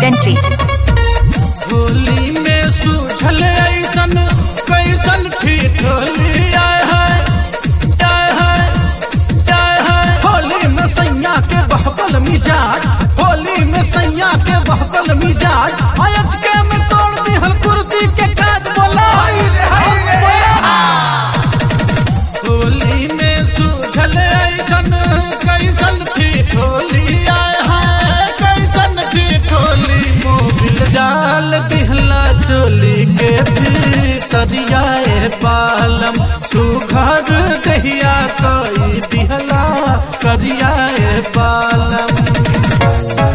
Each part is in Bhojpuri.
Dentry. होली में सूझल ऐसन कैसन ठिठोली आए है आए है आए है होली में सैया के बहकल मिजाज होली में सैया के बहकल मिजाज अयच के में तोड़ दी हल कुर्सी के काज बोला होली में सूझल ऐसन कैसन ठिठोली आए है कैसन ठिठोली मोबिल डाल दिहला चोली के भीतरियाए पालम सुघर दहिया कई दिहला करियाए पालम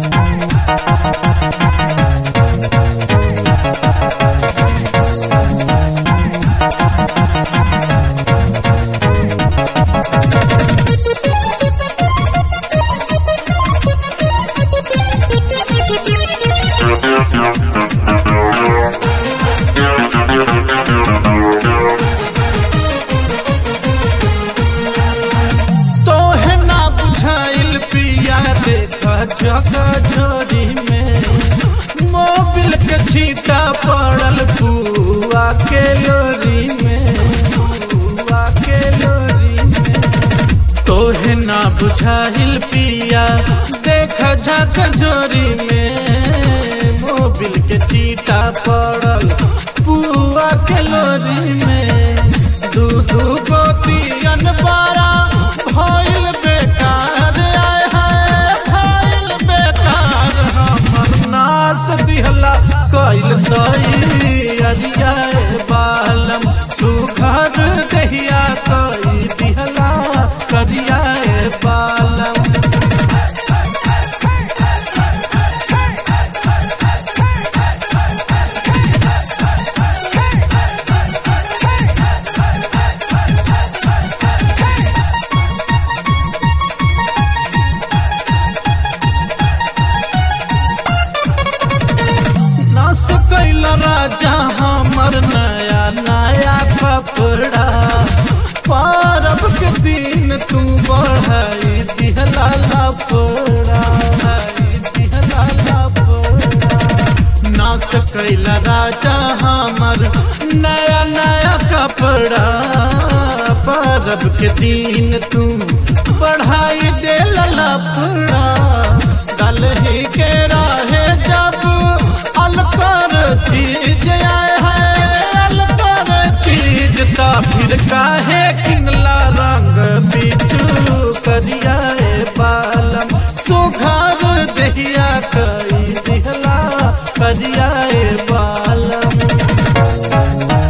तोहे ना बुझाइल पिया देखा जगह झोरी में मोबिल के छीटा पड़ल पुआ के लोरी में पुआ के लोरी में तोहे ना बुझाइल पिया देखा झक झोरी में मोबिल के चीटा पड़ल पुआ के लोरी में दू दू गोतियन बारा भइल बेकार आए है भइल बेकार हमर नाच दिहला कइल तई अरियाए बालम सुघर दहिया कई दिहला करियाए बालम नास कैल राजा हमर नया नया कपड़ा पारब के दिन तू बढ़ाई दिहला लपड़ा दिहला लपड़ा नाच कैल राजा हमर नया नया कपड़ा पारब के दिन तू बढ़ाई दे लपड़ा दलही के राहे जब अलकर चीज आए है अलकर चीज ता फिर काहे किनला रंग बिचू करियाए बालम सुघर दहिया कई दिहला करियाए बालम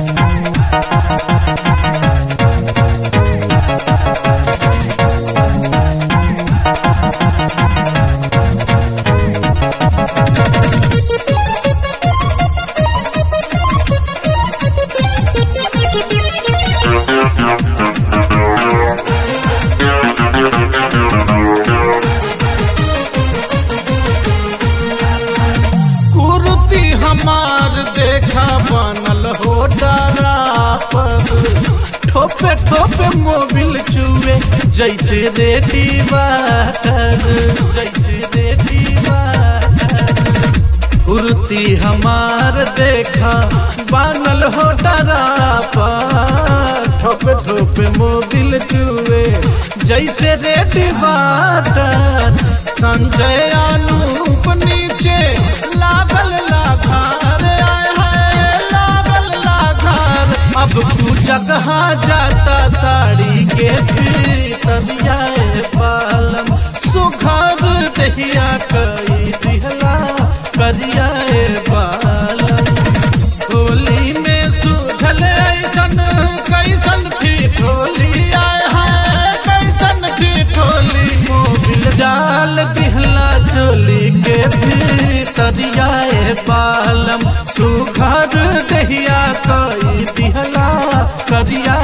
कुर्ती हमार देखा बनल हो डरा पर ठोपे ठोपे मोबिल चुए जैसे रेडी वाटर जैसे रेडी वाटर कुर्ती हमार देखा बनल हो डरा पर ठोपे ठोपे मोबिल चुए जैसे रेडी वाटर संजय अनूप नीचे लागल लाघार आए है लागल लाघार अब तू जगह जाता साड़ी के भीतरियाए पालम सुघर दहिया कई दिहला करियाए पालम होली में सूझल ऐसन कैसन ठिठोली आए है कैसन ठिठोली मोबिल डाल दिहला चोली के भीतरियाए पालम सुघर दहिया कई दिहला करिया